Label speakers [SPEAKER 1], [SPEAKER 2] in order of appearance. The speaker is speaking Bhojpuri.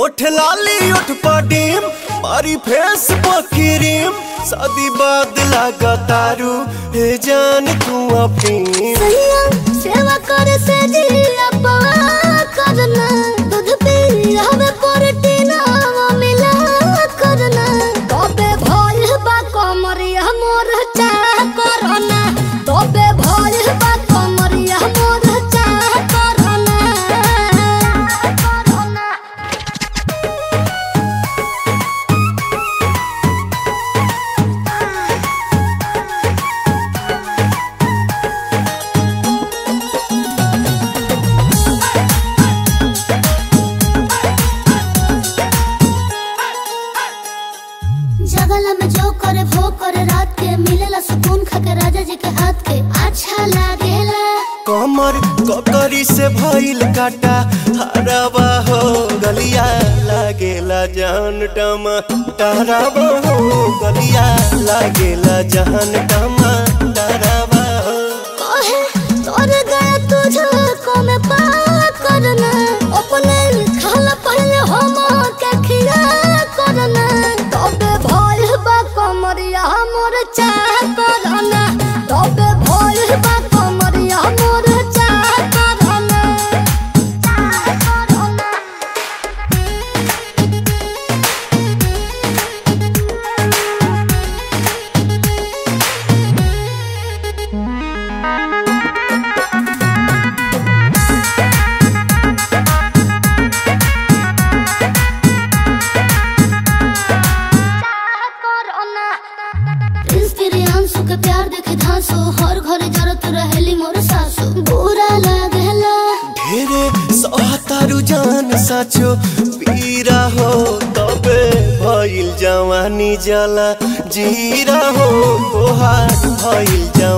[SPEAKER 1] ओठ लाली ओठ पडीम मारी फेस पकिरीम शादी बाद लागा तारू हे जान तू अपनी
[SPEAKER 2] सैया सेवा करे से जिया पवा करना दूध पी हमें प्रोटीन मिला करना तबे भइल बा कमरिया मोर चाह करना तबे भइल बा कमरिया मोर चाह करना करना जगला में जो करे वो करे रात के मिलेला सुकून खाके राजा जी के हाथ के अच्छा लागेला
[SPEAKER 1] कमर ककरी से भइल काटा हराबा हो गलिया लागेला जान टमा टहराबा हो गलिया लागेला जान टमा टहराबा हो
[SPEAKER 2] कहे तोर गया तुझे को में पा करना अपने खाला पहले हम के खिया करना तबे भइल बा कमरिया मोर चाह करना तबे भइल बा कमरिया मोर चाह करना चाह करना इंस्पिरियांसु के प्यार देखे धांसो हर घरे जरत रहेली मोर सासु बुरा लागेला
[SPEAKER 1] ढेरे सहतारू जान साचो पीरा हो तबे भइल जवानी जला जीरा हो तोहार भइल जवानी